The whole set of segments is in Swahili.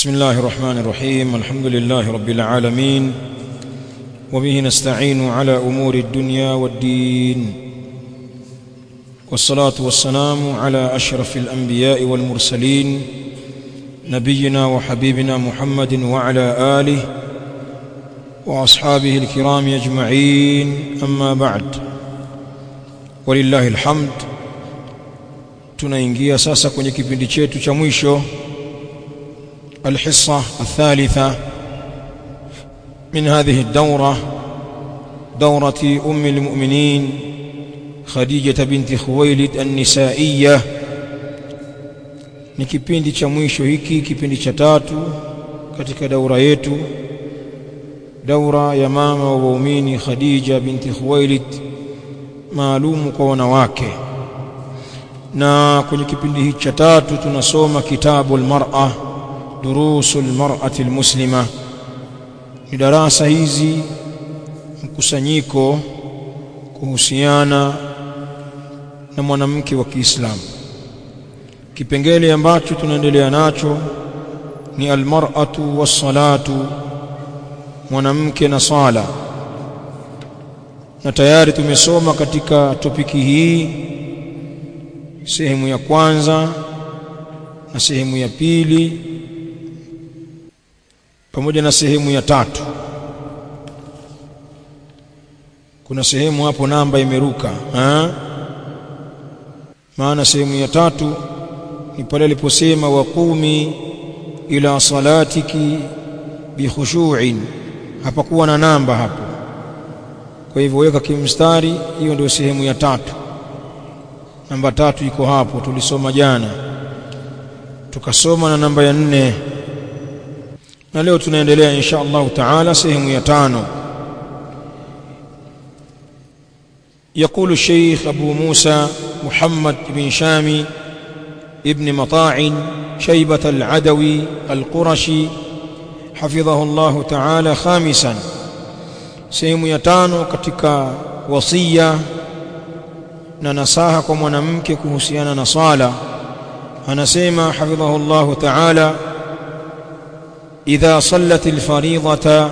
بسم الله الرحمن الرحيم الحمد لله رب العالمين وبه نستعين على امور الدنيا والدين والصلاه والسلام على اشرف الانبياء والمرسلين نبينا وحبيبنا محمد وعلى اله واصحابه الكرام اجمعين اما بعد ولله الحمد tunaingia sasa kwenye kipindi chetu cha mwisho الحصة الثالثة من هذه الدورة دورة أم المؤمنين خديجة بنت خويلد النسائية ni kipindi cha mwisho hiki kipindi cha tatu katika daura yetu daura ya mama wa waumini Khadija binti Khuwailid maalumu kwa wanawake na kwenye kipindi hiki cha tatu tunasoma kitabu al-mar'a durusu almar'ati almuslima ni darasa hizi mkusanyiko kuhusiana na mwanamke wa Kiislamu kipengele ambacho tunaendelea nacho ni almar'atu wassalatu mwanamke na sala na tayari tumesoma katika topiki hii sehemu ya kwanza na sehemu ya pili pamoja na sehemu ya tatu kuna sehemu hapo namba imeruka ha? maana sehemu ya tatu ni pale aliposema waqumi ila salatiki bikhushu'in hapakuwa na namba hapo kwa hivyo weka kimstari hiyo ndio sehemu ya tatu namba tatu iko hapo tulisoma jana tukasoma na namba ya nne na leo tunaendelea insha Allah taala sehemu ya tano يقول الشيخ أبو موسى محمد بن شامي ابن مطاع شيبة العدوي القرشي حفظه الله تعالى خامسا sehemu ya tano katika wasia na nasaha kwa mwanamke kuhusiana na sala anasema hafidhahu Allah ta'ala إذا صلت الفريضة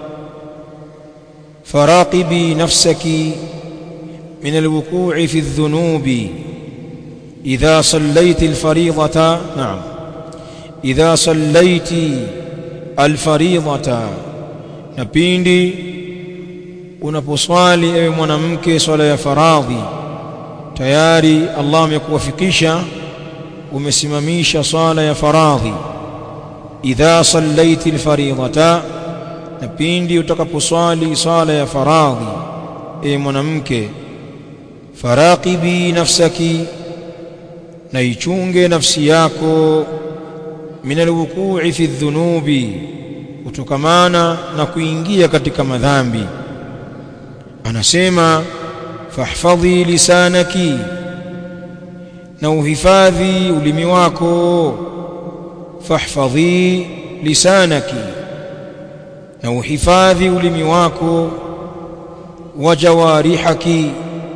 فراقبي نفسك من الوقوع في الذنوب إذا صليت الفريضة نعم إذا صليت الفريضة نبيندي unaposwali ewe mwanamke swala ya faradhi tayari Allah amekuwafikisha umesimamisha swala ya faradhi idha sallaiti alfaridhata na pindi utakaposwali sala ya faradhi e mwanamke faraqibi nafsaki na ichunge nafsi yako min alwuqu'i fi dhunubi kutokamana na kuingia katika madhambi anasema fahfadhi lisanaki na uhifadhi ulimi wako fahfadhi lisanaki na uhifadhi ulimi wako wa jawarihaki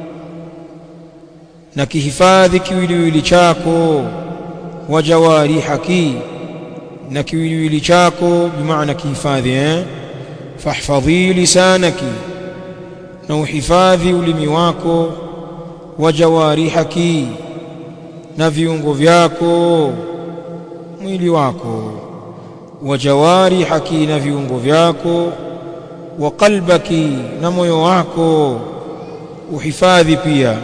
na kihifadhi kiwiliwili chako wa jawarihaki na kiwiliwili chako bimaana kihifadhi eh fahfadhi lisanaki na uhifadhi ulimi wako wa jawarihaki na viungo vyako mwili wako wa jawarihaki na viungo vyako wa qalbaki na moyo wako uhifadhi pia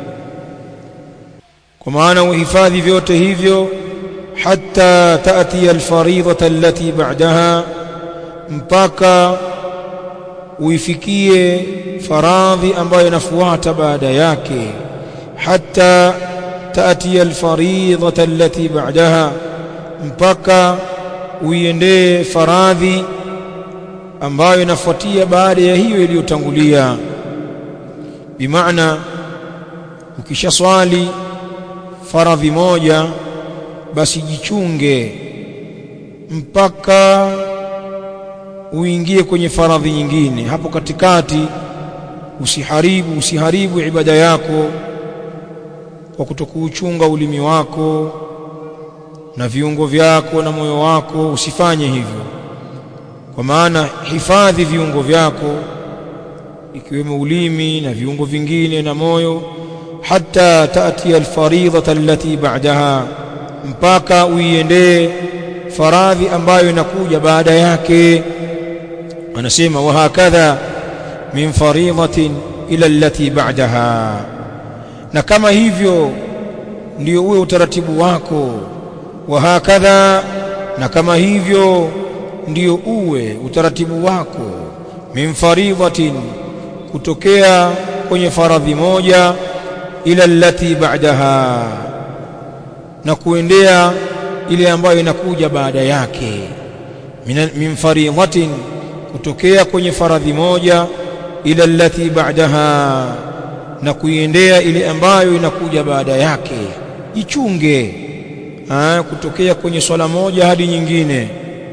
kwa maana uhifadhi vyote hivyo hatta taati alfaridhata allati ba'daha mpaka uifikie faradhi ambayo inafuata baada yake hatta taati alfaridhata allati ba'daha mpaka uiendee faradhi ambayo inafuatia baada ya hiyo iliyotangulia bimaana ukishaswali faradhi moja basi jichunge mpaka uingie kwenye faradhi nyingine hapo katikati usiharibu usiharibu ibada yako kwa kutokuuchunga ulimi wako na viungo vyako na moyo wako usifanye hivyo kwa maana hifadhi viungo vyako ikiwemo ulimi na viungo vingine na moyo hata taati alfaridhata allati ba'daha mpaka uiendee faradhi ambayo inakuja baada yake anasema wa hakadha min faridhatin ila allati ba'daha na kama hivyo ndio uwe utaratibu wako wa hakadha na kama hivyo ndio uwe utaratibu wako min faridhatin kutokea kwenye faradhi moja ila allati ba'daha na kuendea ile ambayo inakuja baada yake min, min faridhatin kutokea kwenye faradhi moja ila allati ba'daha na kuiendea ile ambayo inakuja baada yake jichunge ha, kutokea kwenye swala moja hadi nyingine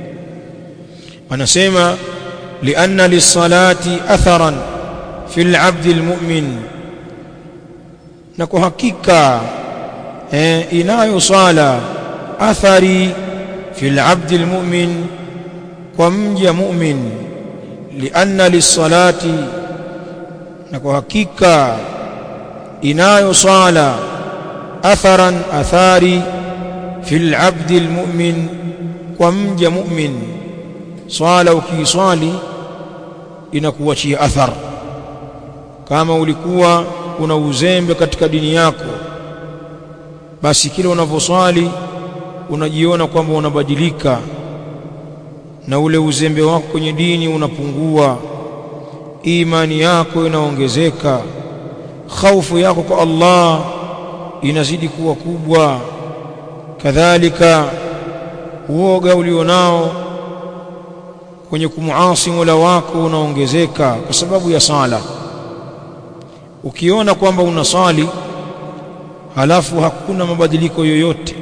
anasema lianna lisalati atharan fi labdi almu'min na kwa hakika eh, inayo swala athari fi labdi almu'min kwa mja mu'min lianna lisalati na kwa hakika inayo swala atharan athari fi labdi almu'min kwa mja mu'min swala ukiiswali inakuachia athar kama ulikuwa una uzembe katika dini yako basi kile unavyoswali unajiona kwamba unabadilika na ule uzembe wako kwenye dini unapungua imani yako inaongezeka khaufu yako kwa Allah inazidi kuwa kubwa kadhalika uoga ulionao kwenye kumuasi Mola wako unaongezeka kwa sababu ya sala ukiona kwamba unasali halafu hakuna mabadiliko yoyote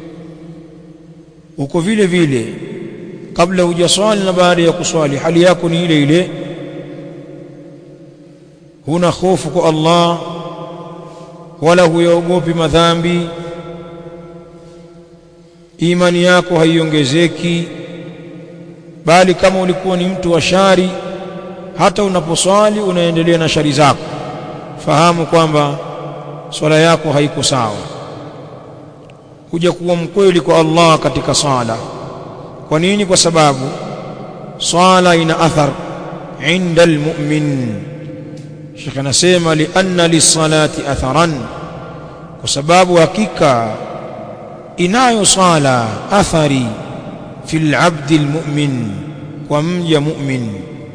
uko vile vile kabla hujaswali na baada ya kuswali hali yako ni ile ile huna hofu kwa Allah wala huyaogopi madhambi imani yako haiongezeki bali kama ulikuwa ni mtu wa shari hata unaposwali unaendelea na shari zako fahamu kwamba swala yako haiko sawa kuja kuwa mkweli kwa Allah katika sala kwa nini kwa sababu swala ina athar inda almu'min Sheikh anasema lianna lisalati atharan kwa sababu hakika inayo swala athari fi alabdi almu'min kwa mja mu'min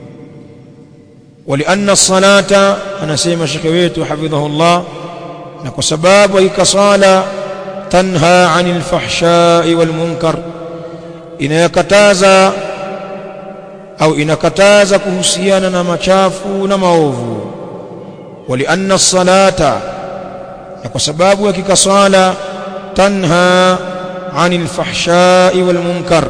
ولأن الصلاة أنا سيما شكويت حفظه الله نكو سباب ويك صالة تنهى عن الفحشاء والمنكر إن يكتازا أو إن كتازا كهسيانا نما شافو نما أوفو ولأن الصلاة نكو سباب ويك صالة تنهى عن الفحشاء والمنكر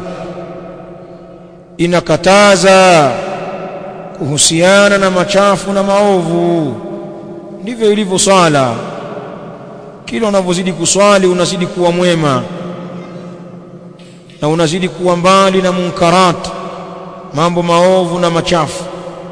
إن كتازا kuhusiana na machafu na maovu ndivyo ilivyo swala kila unavyozidi kuswali unazidi kuwa mwema na unazidi kuwa mbali na munkarat mambo maovu na machafu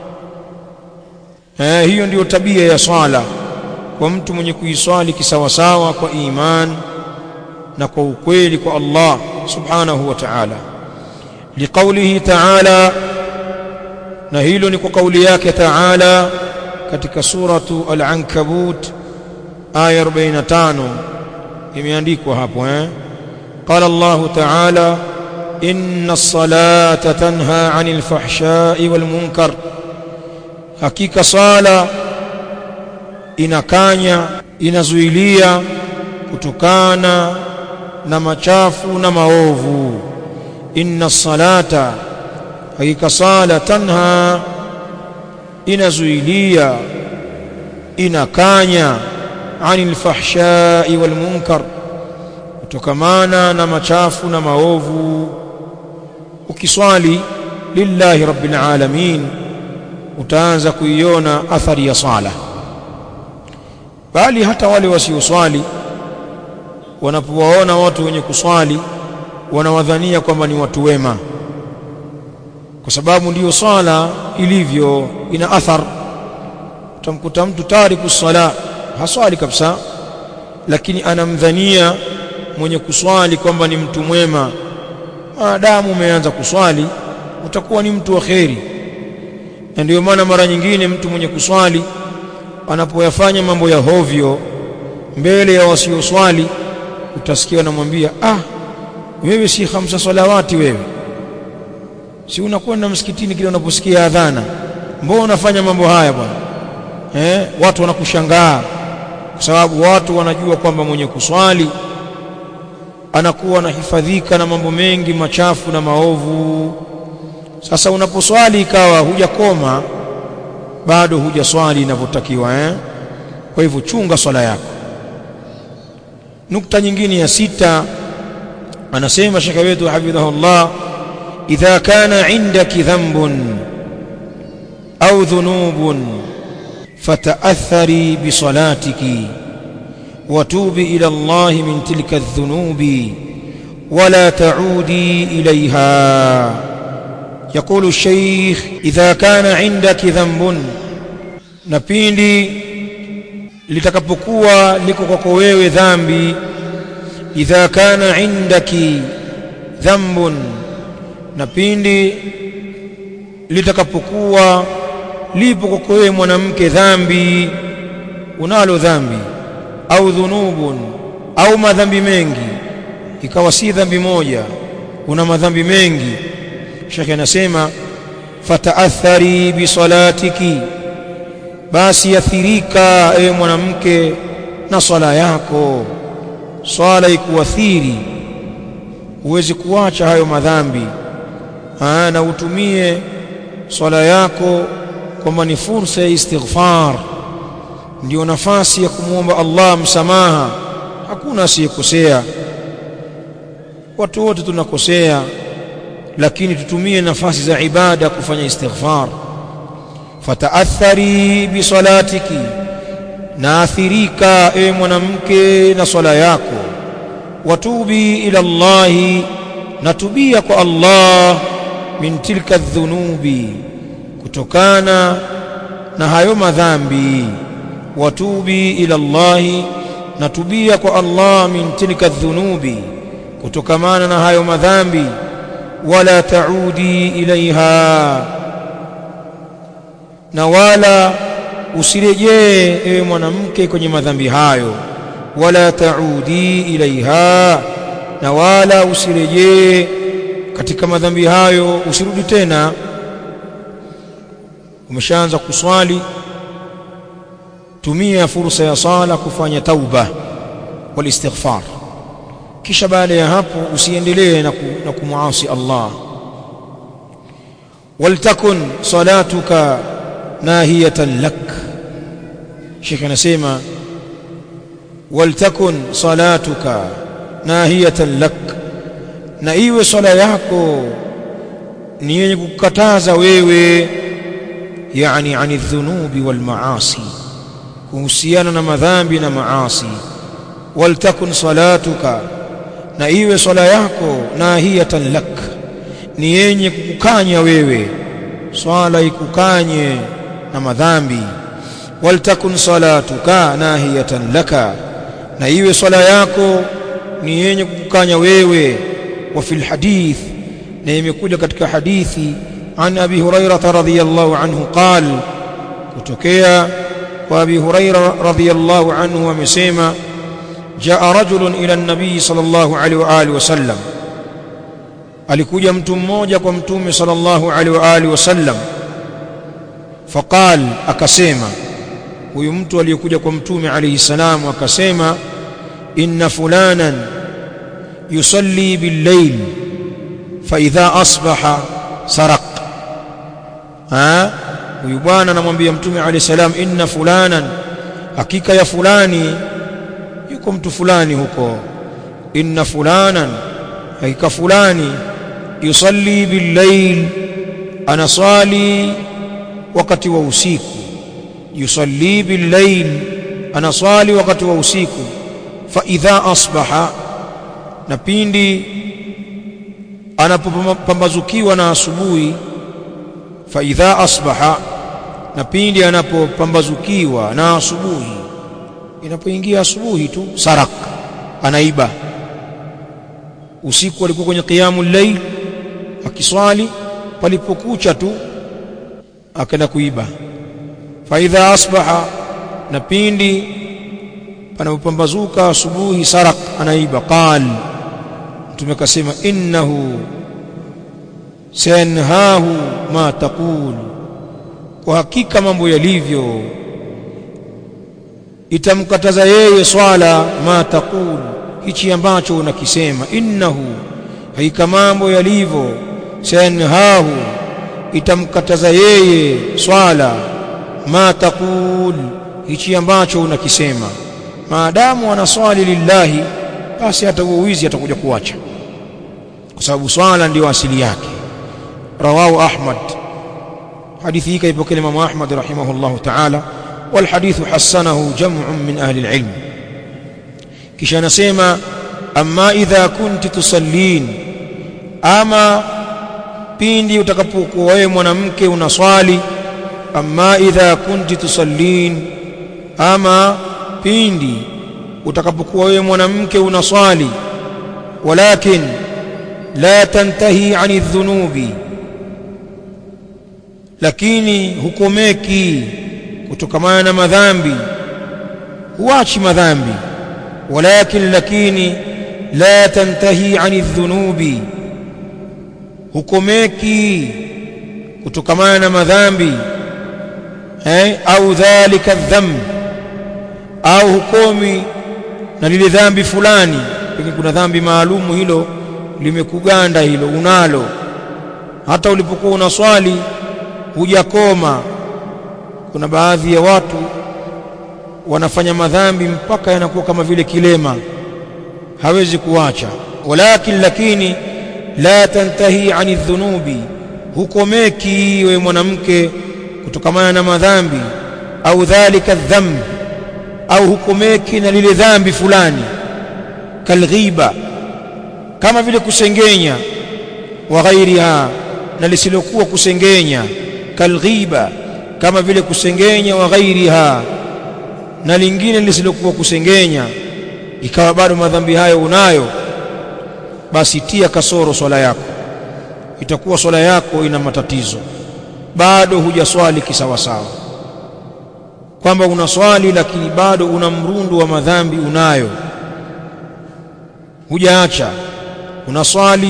eh, hiyo ndiyo tabia ya swala kwa mtu mwenye kuiswali kisawasawa kwa iman na kwa ukweli kwa Allah subhanahu wa ta'ala liqaulihi ta'ala na hilo ni kwa kauli yake Taala katika suratu Al-Ankabut aya 45 imeandikwa hapo eh qala Allah Taala inna as-salata tanha 'anil fahsha'i wal munkar hakika sala inakanya inazuilia kutokana na machafu na maovu inna as-salata hakika sala tanha inazuilia inakanya anil fahshai wal munkar kutokamana na machafu na maovu ukiswali lillahi rabbil alamin utaanza kuiona athari ya sala bali hata wale wasioswali wanapowaona watu wenye kuswali wanawadhania kwamba ni watu wema kwa sababu ndiyo swala ilivyo ina athar utamkuta mtu tariku sala haswali kabisa lakini anamdhania mwenye kuswali kwamba ni mtu mwema maadamu umeanza kuswali utakuwa ni mtu wa kheri na ndio maana mara nyingine mtu mwenye kuswali anapoyafanya mambo ya hovyo mbele ya wasioswali utasikia anamwambia ah wewe si khamsa salawati wewe si unakwenda msikitini kile unaposikia adhana mbona unafanya mambo haya bwana eh watu wanakushangaa kwa sababu watu wanajua kwamba mwenye kuswali anakuwa anahifadhika na mambo mengi machafu na maovu sasa unaposwali ikawa hujakoma bado hujaswali inavyotakiwa eh kwa hivyo chunga swala yako nukta nyingine ya sita anasema shekhe wetu hafidhahullah idha kana indaki dhanbun au dhunubun fataathari bisalatiki وتوبي إلى الله من تلك الذنوب ولا تعودي إليها يقول الشيخ إذا كان عندك ذنب نبيندي litakapokuwa liko kwako wewe dhambi idha kana indaki dhambun na pindi litakapokuwa lipo kwako wewe mwanamke dhambi unalo dhambi au dhunubun au madhambi mengi ikawa si dhambi moja una madhambi mengi shekhe anasema fataathari bisalatiki basi athirika ewe mwanamke na swala yako swala ikuathiri huwezi kuacha hayo madhambi Aa, na utumie swala yako kwamba ni fursa ya istighfar ndio nafasi ya kumwomba Allah msamaha hakuna asiyekosea watu wote tunakosea lakini tutumie nafasi za ibada kufanya istighfar fataathari bisalatiki na athirika ewe mwanamke na swala yako watubi ila Allahi natubia kwa Allah min tilka dhunubi kutokana na hayo madhambi watubi ila Allahi natubia kwa Allah min tilka dhunubi kutokamana na hayo madhambi wala taudi ilaiha na wala usirejee ewe mwanamke kwenye madhambi hayo wala taudi ilaiha na wala usirejee katika madhambi hayo usirudi tena umeshaanza kuswali tumia fursa ya sala kufanya tauba wal istighfar kisha baada ya hapo usiendelee na, ku, na kumuasi Allah waltakun salatuka nahiyatan lak Sheikh anasema waltakun salatuka nahiyatan lak na iwe swala yako ni yenye kukataza wewe yani ani dhunubi wal maasi kuhusiana na madhambi na maasi waltakun salatuka na iwe swala yako nahiyatan lak ni yenye kukukanya wewe swala ikukanye na madhambi waltakun salatuka nahiyatan laka na iwe swala yako ni yenye kukukanya wewe wa fil hadith na imekuja katika hadithi an abi hurairah radhiyallahu anhu qal kutokea kwa abi hurairah radhiyallahu anhu amesema jaa rajulun ila an-nabii sallallahu alaihi wa alihi wasallam alikuja mtu mmoja kwa mtume sallallahu alaihi wa alihi wasallam faqal akasema huyu mtu aliyekuja kwa mtume alayhi salamu akasema inna fulanan yusalli bil-layl fa idha asbaha saraq ha huyu bwana anamwambia mtume alayhi salam inna fulanan hakika ya fulani yuko mtu fulani huko inna fulanan hakika fulani yusalli bil-layl anasali wakati wa usiku yusalli bil-layl anasali wakati wa usiku fa idha asbaha na pindi anapopambazukiwa na asubuhi fa idha asbaha na pindi anapopambazukiwa na asubuhi inapoingia asubuhi tu sarak anaiba usiku alikuwa kwenye qiyamul layl akiswali palipokucha tu akaenda kuiba fa idha asbaha na pindi panapopambazuka asubuhi sarak anaiba qal mtume akasema innahu sanhahu ma taqul kwa hakika mambo yalivyo itamkataza yeye swala ma taqul hichi ambacho unakisema innahu hakika mambo yalivyo sanhahu itamkataza yeye swala ma taqul hichi ambacho unakisema maadamu anaswali lillahi basi hata huo wizi atakuja kuacha kwa sababu swala ndiyo asili yake rawahu ahmad hadithi hii kaipokea Imam Ahmad rahimahullah ta'ala wal hadithu hasanahu jam'un min ahli al-ilm kisha anasema amma idha kunti tusallin ama pindi utakapokuwa wewe mwanamke unaswali amma idha kunti tusallin ama pindi utakapokuwa wewe mwanamke unaswali walakin la tantahi ani dhunubi lakini hukomeki kutokamana na madhambi huachi madhambi walakin lakini la tantahi ani dhunubi hukomeki kutokamana na madhambi eh, au dhalika dhambi au hukomi na lile dhambi fulani lakini kuna dhambi maalumu hilo limekuganda hilo unalo hata ulipokuwa unaswali hujakoma kuna baadhi ya watu wanafanya madhambi mpaka yanakuwa kama vile kilema hawezi kuacha walakin lakini la tantahi ani dhunubi hukomeki we mwanamke kutokamana na madhambi au dhalika dhambi au hukomeki na lile dhambi fulani kalghiba kama vile kusengenya wa ghairiha na lisilokuwa kusengenya kalghiba kama vile kusengenya wa ghairiha na lingine lisilokuwa kusengenya ikawa bado madhambi hayo unayo basi tia kasoro swala yako itakuwa swala yako ina matatizo bado hujaswali kisawasawa kwamba unaswali lakini bado una mrundo wa madhambi unayo hujaacha unaswali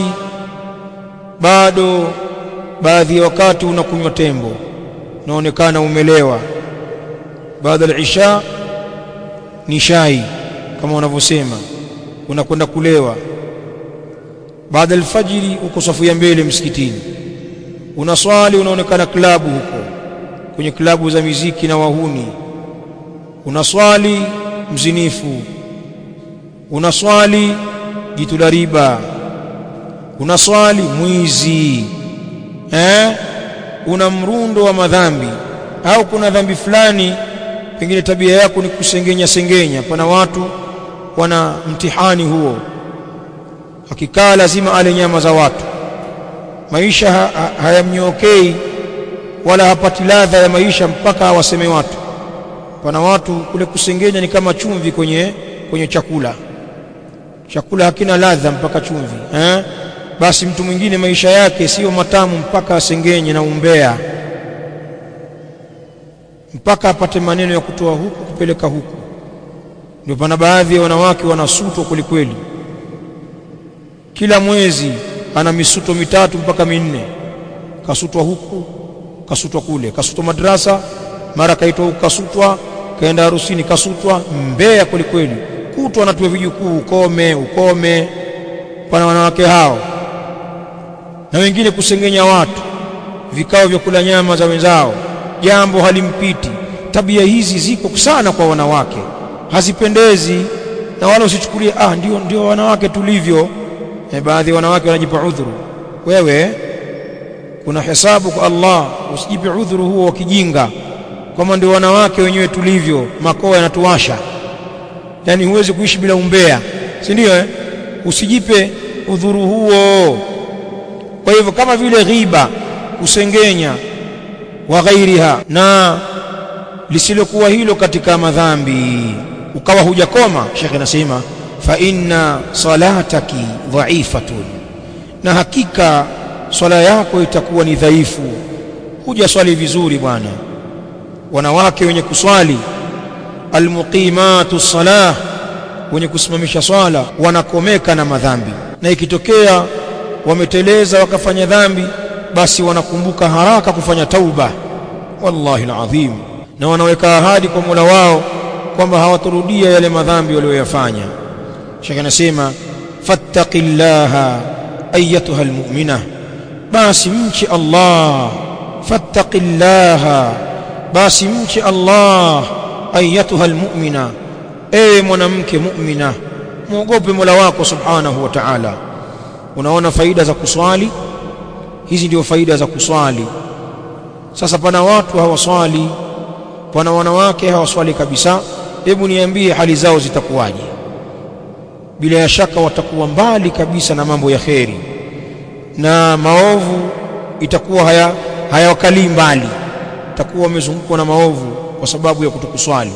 bado baadhi ya wakati unakunywa tembo unaonekana umelewa baada ya isha ni shai kama wanavyosema unakwenda kulewa baada ya alfajiri uko safu ya mbele msikitini unaswali unaonekana klabu huko kwenye klabu za miziki na wahuni unaswali mzinifu unaswali jitu la riba unaswali mwizi eh una mrundo wa madhambi au kuna dhambi fulani pengine tabia yako ni kusengenya sengenya pana watu wana mtihani huo akikaa lazima ale nyama za watu maisha ha, ha, hayamnyokei wala hapati ladha ya maisha mpaka awaseme watu pana watu kule kusengenya ni kama chumvi kwenye kwenye chakula chakula hakina ladha mpaka chumvi eh? basi mtu mwingine maisha yake sio matamu mpaka asengenye na umbea mpaka apate maneno ya kutoa huku kupeleka huku ndio pana baadhi ya wanawake wanasutwa kwelikweli kila mwezi ana misuto mitatu mpaka minne kasutwa huku kasutwa kule kasutwa madrasa mara kaitwa huku kasutwa kaenda harusini kasutwa mbea kwelikweli kutwa anatiwa vijukuu ukome ukome pana wanawake hao na wengine kusengenya watu vikao vya kula nyama za wenzao jambo halimpiti tabia hizi ziko sana kwa wanawake hazipendezi na wala usichukulie ah ndio ndio wanawake tulivyo e, baadhi ya wanawake wanajipa udhuru wewe kuna hesabu kwa Allah usijipe udhuru huo wa kijinga kama ndio wanawake wenyewe tulivyo makoa yanatuwasha yani huwezi kuishi bila umbea si ndio eh usijipe udhuru huo kwa hivyo kama vile ghiba kusengenya wa ghairiha na lisilokuwa hilo katika madhambi ukawa hujakoma shekhe anasema fa inna salataki dhaifatun na hakika swala yako itakuwa ni dhaifu hujaswali vizuri bwana wanawake wenye kuswali almuqimatu salah wenye kusimamisha swala wanakomeka na madhambi na ikitokea wameteleza wakafanya dhambi basi wanakumbuka haraka kufanya tauba wallahi alazim na wanaweka ahadi kwa Mola wao kwamba hawatarudia yale madhambi walioyafanya shaka anasema fattaqillaha ayatuha almu'mina basi mche Allah fattaqillaha basi mche Allah ayatuha almu'mina ewe mwanamke mu'mina muogope Mola wako subhanahu wa ta'ala unaona faida za kuswali hizi ndio faida za kuswali sasa pana watu hawaswali pana wanawake hawaswali kabisa hebu niambie hali zao zitakuwaje bila ya shaka watakuwa mbali kabisa na mambo ya kheri na maovu itakuwa haya hayawakalii mbali itakuwa wamezungukwa na maovu kwa sababu ya kutokuswali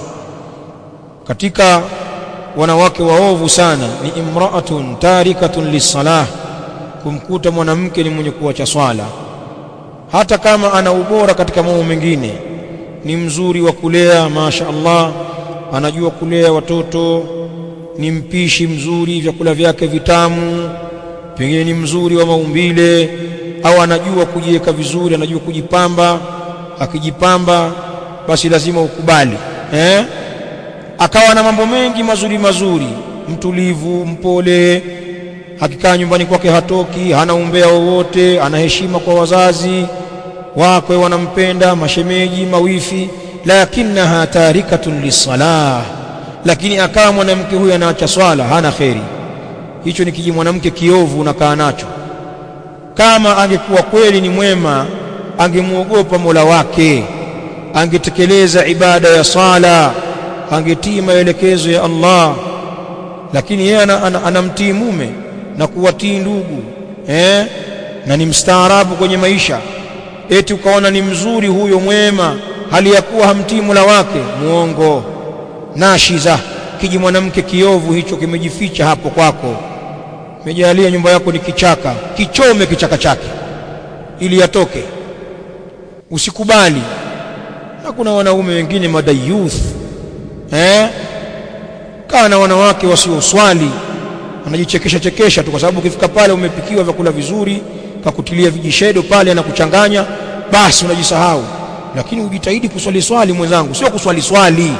katika wanawake waovu sana ni imra'atun tarikatun lisalah kumkuta mwanamke ni mwenye kuacha swala hata kama ana ubora katika mambo mengine ni mzuri wa kulea masha Allah anajua kulea watoto ni mpishi mzuri vyakula vyake vitamu pengine ni mzuri wa maumbile au anajua kujiweka vizuri anajua kujipamba akijipamba basi lazima ukubali eh akawa na mambo mengi mazuri mazuri mtulivu mpole akikaa nyumbani kwake hatoki hana umbea wowote ana heshima kwa wazazi wakwe wanampenda mashemeji mawifi lakinaha tarikatun lisalah lakini akawa mwanamke huyu anaacha swala hana kheri hicho ni kiji mwanamke kiovu unakaa nacho kama angekuwa kweli ni mwema angemwogopa Mola wake angetekeleza ibada ya sala angetii maelekezo ya Allah lakini yeye anamtii ana, ana mume na kuwatii ndugu eh na ni mstaarabu kwenye maisha eti ukaona ni mzuri huyo mwema hali ya kuwa hamtii Mola wake muongo nashiza kiji mwanamke kiovu hicho kimejificha hapo kwako mejalia nyumba yako ni kichaka kichome kichaka chake ili yatoke usikubali na kuna wanaume wengine madayuth eh kaa na wanawake wasioswali anajichekesha chekesha tu kwa sababu ukifika pale umepikiwa vyakula vizuri kakutilia vijishedo pale na kuchanganya basi unajisahau lakini ujitahidi kuswali swali mwenzangu sio kuswali swali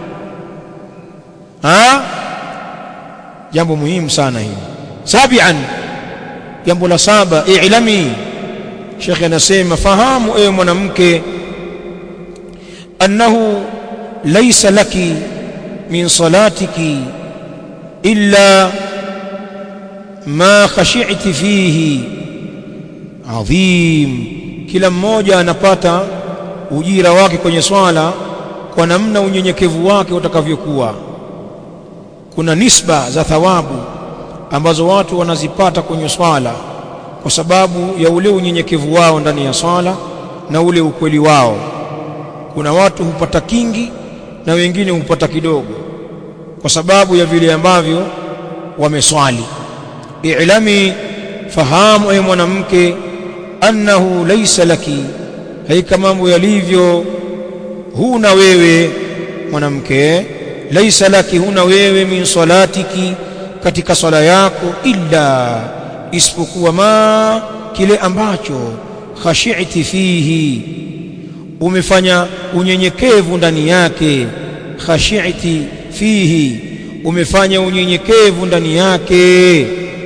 ha jambo muhimu sana hili sabian jambo la saba i'lami shekhe anasema fahamu ewe mwanamke annahu laysa laki min salatiki illa ma khashi'ti fihi adhim kila mmoja anapata ujira wake kwenye swala kwa namna unyenyekevu wake utakavyokuwa kuna nisba za thawabu ambazo watu wanazipata kwenye swala kwa sababu ya ule unyenyekevu wao ndani ya swala na ule ukweli wao kuna watu hupata kingi na wengine hupata kidogo kwa sababu ya vile ambavyo wameswali i'lami fahamu e mwanamke annahu laysa laki haika mambo yalivyo huna wewe mwanamke laysa laki huna wewe min salatiki katika swala yako illa isipokuwa ma kile ambacho khashi'ti fihi umefanya unyenyekevu ndani yake khashi'ti fihi umefanya unyenyekevu ndani yake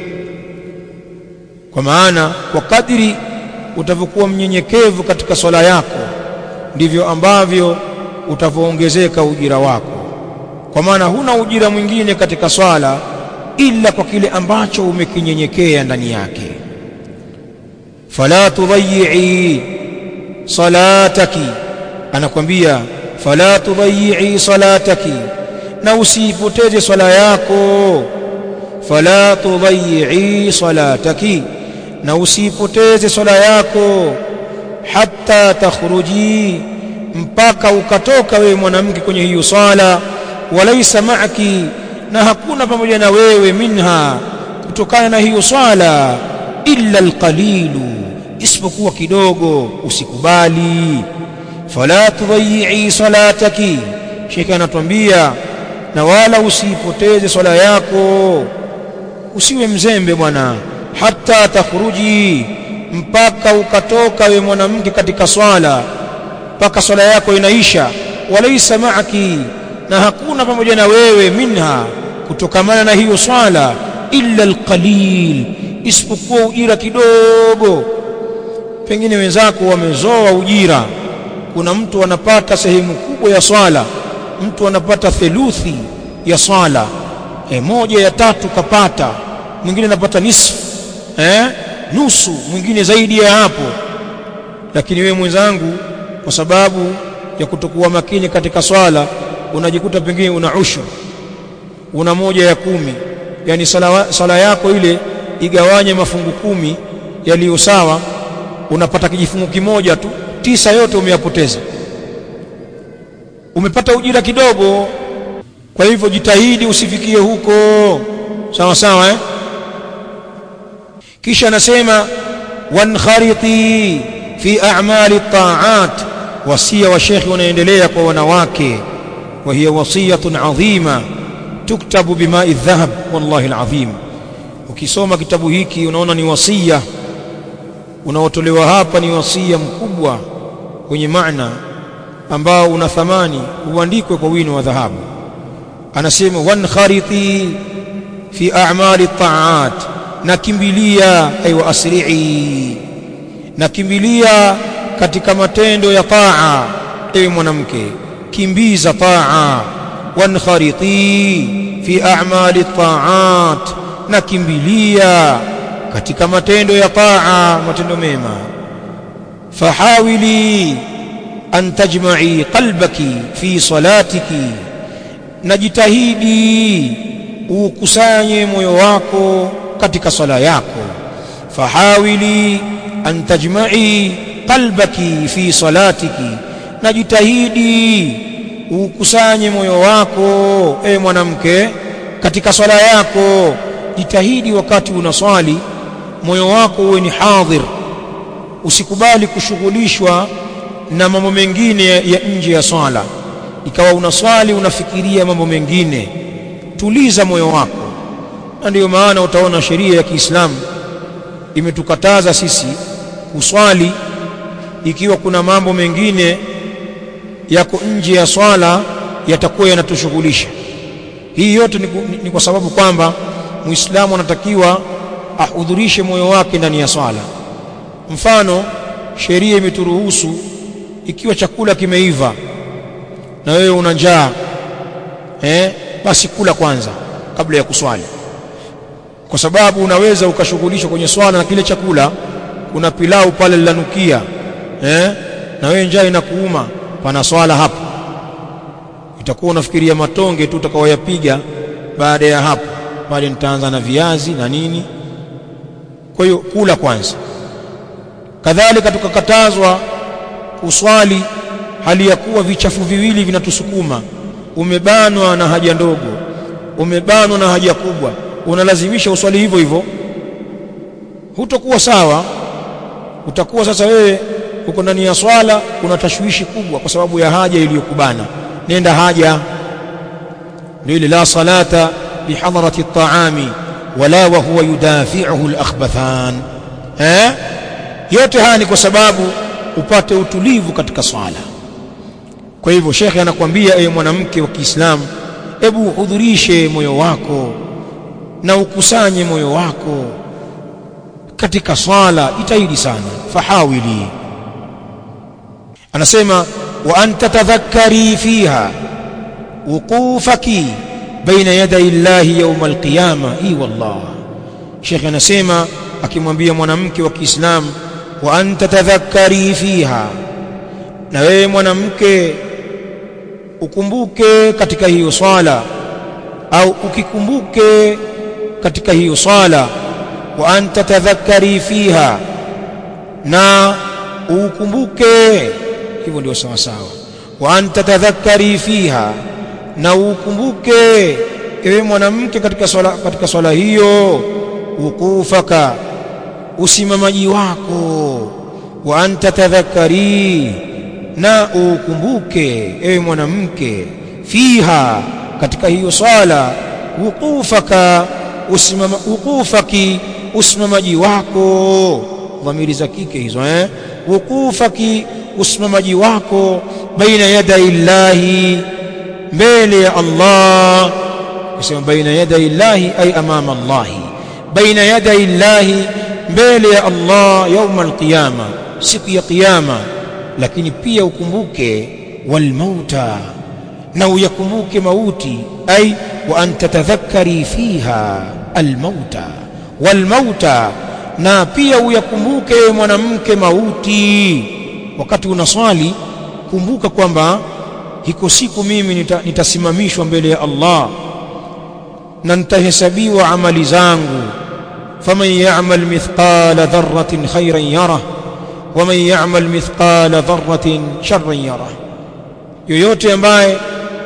kwa maana kwa kadiri utavyokuwa mnyenyekevu katika swala yako ndivyo ambavyo utavyoongezeka ujira wako kwa maana huna ujira mwingine katika swala ila kwa kile ambacho umekinyenyekea ndani yake fala tudayyi salataki anakwambia fala tudayyi salataki na usipoteze swala yako fala tudayyi salataki na usiipoteze swala yako hatta takhruji mpaka ukatoka wewe mwanamke kwenye hiyo swala walaisa ma'aki na hakuna pamoja na wewe minha kutokana na hiyo swala illa alqalilu isipokuwa kidogo usikubali fala tudayyi salataki shekhe anatuambia na wala usipoteze swala yako usiwe mzembe bwana hata takhruji mpaka ukatoka we mwanamke katika swala mpaka swala yako inaisha walaisa ma'aki na hakuna pamoja na wewe minha kutokamana na hiyo swala illa alqalil isipokuwa ujira kidogo pengine wenzako wamezoa ujira kuna mtu anapata sehemu kubwa ya swala mtu anapata theluthi ya swala e, moja ya tatu kapata mwingine anapata nisfu eh nusu mwingine zaidi ya hapo lakini wewe mwenzangu kwa sababu ya kutokuwa makini katika swala unajikuta pengine una ushu una moja ya kumi yani sala, sala yako ile igawanye mafungu kumi yaliyo sawa unapata kijifungu kimoja tu tisa yote umeyapoteza umepata ujira kidogo kwa hivyo jitahidi usifikie huko sawa sawa eh? kisha anasema wankhariti fi a'mali ta'at wasia wa shekhi unaendelea kwa wanawake wa hiya wasiyatun adhima tuktabu bimai dhahab wallahi alazim ukisoma kitabu hiki unaona ni wasia unaotolewa hapa ni wasia mkubwa wenye maana ambao una thamani uandikwe kwa wino wa dhahabu anasema wankhariti fi a'mali ta'at nakimbilia aywa asri'i nakimbilia katika matendo ya taa ewe mwanamke kimbiza taa wankhariti fi a'mali ta'at nakimbilia katika matendo ya taa matendo mema fahawili an tajma'i qalbaki fi salatiki najitahidi ukusanye moyo wako katika sala yako fahawili an tajma'i qalbaki fi salatiki najitahidi ukusanye moyo wako e mwanamke katika swala yako jitahidi wakati unaswali moyo wako uwe ni hadhir usikubali kushughulishwa na mambo mengine ya nje ya swala ikawa unaswali unafikiria mambo mengine tuliza moyo wako na ndiyo maana utaona sheria ya Kiislamu imetukataza sisi kuswali ikiwa kuna mambo mengine yako nje ya swala yatakuwa yanatushughulisha hii yote ni, ni, ni kwa sababu kwamba muislamu anatakiwa ahudhurishe moyo wake ndani ya swala mfano sheria imeturuhusu ikiwa chakula kimeiva na wewe una njaa eh basi kula kwanza kabla ya kuswali kwa sababu unaweza ukashughulishwa kwenye swala na kile chakula kuna pilau pale lilanukia eh na wewe njaa inakuuma pana swala hapo itakuwa unafikiria matonge tu utakaoyapiga baada ya hapo pale nitaanza na viazi na nini kwa hiyo kula kwanza kadhalika tukakatazwa kuswali hali ya kuwa vichafu viwili vinatusukuma umebanwa na haja ndogo umebanwa na haja kubwa unalazimisha uswali hivyo hivyo hutokuwa sawa utakuwa sasa wewe uko ndani ya swala kuna tashwishi kubwa kwa sababu ya haja iliyokubana nenda haja ndio ile la salata bihadrati at-ta'ami wala wa huwa yudafi'uhu al-akhbathan eh yote haya ni kwa sababu upate utulivu katika swala kwa hivyo shekhe anakuambia ewe mwanamke wa Kiislamu hebu hudhurishe moyo wako na ukusanye moyo wako katika swala jitahidi sana fahawili anasema wa anta tadhakkari fiha wuqufaki baina yaday llahi yawm alqiyama i wallah Sheikh anasema akimwambia mwanamke wa Kiislamu wa anta tadhakkari fiha na wewe mwanamke ukumbuke katika hiyo swala au ukikumbuke katika hiyo swala wa anta tadhakkari fiha na ukumbuke hivyo ndio sawa sawa wa anta tadhakkari fiha na ukumbuke ewe mwanamke katika swala katika swala hiyo wukufaka usimamaji wako wa anta tadhakkari na ukumbuke ewe mwanamke fiha katika hiyo swala wukufaka usimama wukufaki usimamaji wako dhamiri za kike hizo eh wukufaki usimamaji wako baina yaday llahi mbele ya Allah kusema baina yaday llahi ay amama Allahi baina yaday llahi mbele ya Allah yauma alqiyama siku ya kiyama lakini pia ukumbuke walmauta na uyakumbuke mauti ay wa an tatadhakkari fiha almauta walmauta na pia uyakumbuke mwanamke mauti wakati unaswali kumbuka kwamba hiko siku mimi nita, nitasimamishwa mbele ya Allah na nitahesabiwa amali zangu faman ya'mal mithqala dharratin khairan yarah waman ya'mal mithqala dharratin sharran yarah yoyote ambaye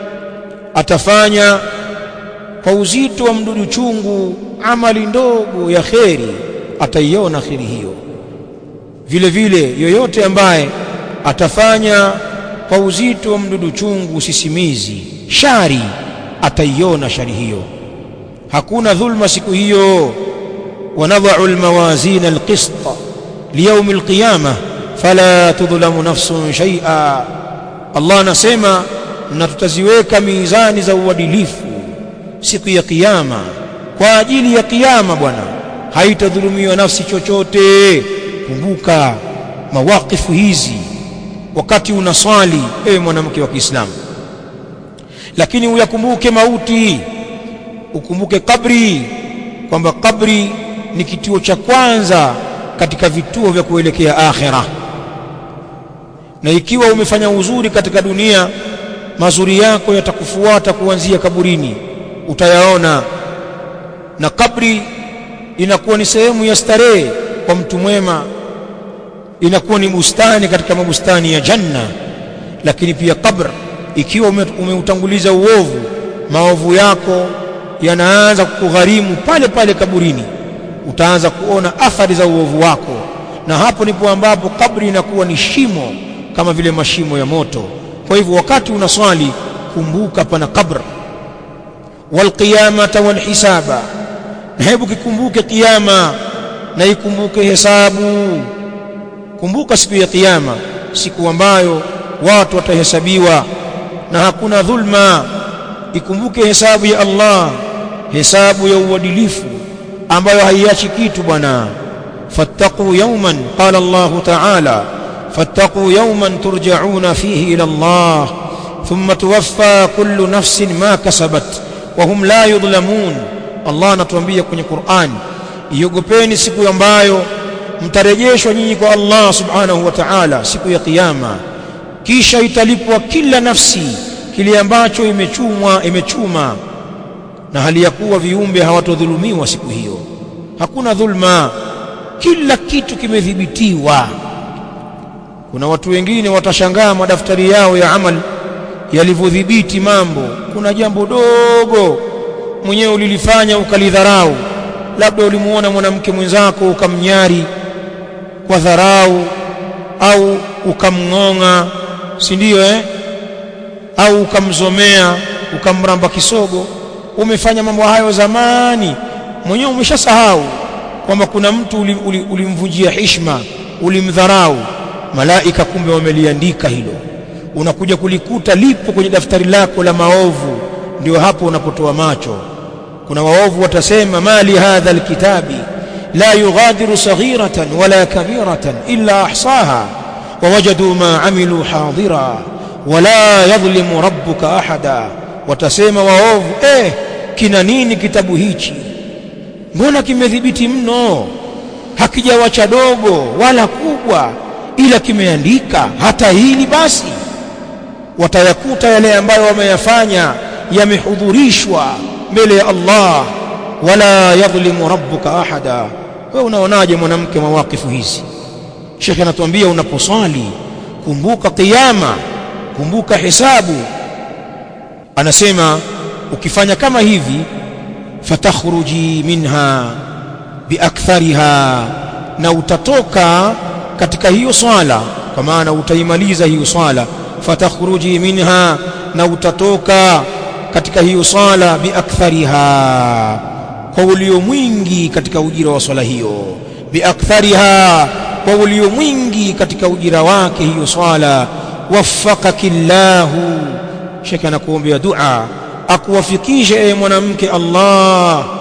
atafanya kwa uzito wa mdudu chungu amali ndogo ya kheri ataiona kheri hiyo vile vile yoyote ambaye atafanya kwa uzito wa mdudu chungu sisimizi shari ataiona shari hiyo hakuna dhulma siku hiyo wanadha'u almawazin alqist liyawm alqiyamah fala tudhlamu nafsun shay'a Allah anasema na tutaziweka mizani za uadilifu siku ya kiyama kwa ajili ya kiyama bwana haitadhulumiwa nafsi chochote kumbuka mawakifu hizi wakati unaswali ewe mwanamke wa Kiislamu lakini uyakumbuke mauti ukumbuke kabri kwamba kabri ni kituo cha kwanza katika vituo vya kuelekea akhera na ikiwa umefanya uzuri katika dunia mazuri yako yatakufuata kuanzia kaburini utayaona na kabri inakuwa ni sehemu ya starehe kwa mtu mwema inakuwa ni bustani katika mabustani ya janna lakini pia kabr ikiwa umeutanguliza uovu maovu yako yanaanza kukugharimu pale pale kaburini utaanza kuona athari za uovu wako na hapo ndipo ambapo kabri inakuwa ni shimo kama vile mashimo ya moto kwa hivyo wakati unaswali kumbuka pana kabr walqiyamata walhisaba na hebu kikumbuke kiyama na ikumbuke hesabu kumbuka siku ya kiyama siku ambayo watu watahesabiwa na hakuna dhulma ikumbuke hesabu ya Allah hesabu ya uadilifu ambayo haiachi kitu bwana fattaqu yawman qala Allah ta'ala fattaqu yawman turja'una fihi ila Allah thumma tuwaffa kullu nafsin ma kasabat wa hum la yudhlamun Allah anatuambia kwenye Qur'an iogopeni siku ambayo mtarejeshwa nyinyi kwa Allah subhanahu wa ta'ala siku ya kiyama kisha italipwa kila nafsi kile ambacho imechumwa imechuma na hali ya kuwa viumbe hawatodhulumiwa siku hiyo hakuna dhulma kila kitu kimedhibitiwa kuna watu wengine watashangaa madaftari yao ya amal yalivyodhibiti mambo kuna jambo dogo mwenyewe ulilifanya ukalidharau labda ulimuona mwanamke mwenzako ukamnyari kwa dharau au ukamng'ong'a si ndio eh au ukamzomea ukamramba kisogo umefanya mambo hayo zamani mwenyewe umeshasahau kwamba kuna mtu ulimvunjia uli, uli heshima ulimdharau malaika kumbe wameliandika hilo unakuja kulikuta lipo kwenye daftari lako la maovu ndio hapo unapotoa macho kuna waovu watasema mali hadha alkitabi la yughadiru saghiratan wala kabiratan illa ahsaha wawajadu ma amilu hadira wala yadhlimu rabbuka ahada watasema waovu eh kina nini kitabu hichi mbona kimedhibiti mno hakijawacha dogo wala kubwa ila kimeandika hata hili basi watayakuta yale ambayo wameyafanya yamehudhurishwa mbele ya Allah wala yadhlimu rabbuka ahada wewe unaonaje mwanamke mawakifu hizi shekhe anatuambia unaposwali kumbuka kiyama kumbuka hisabu anasema ukifanya kama hivi fatakhruji minha biakthariha na utatoka katika hiyo swala kwa maana utaimaliza hiyo swala fatakhruji minha na utatoka katika hiyo swala biakthariha kwa ulio mwingi katika ujira wa swala hiyo biakthariha kwa ulio mwingi katika ujira wake hiyo swala waffaqakillahu shekhe anakuombea dua akuwafikishe ewe mwanamke Allah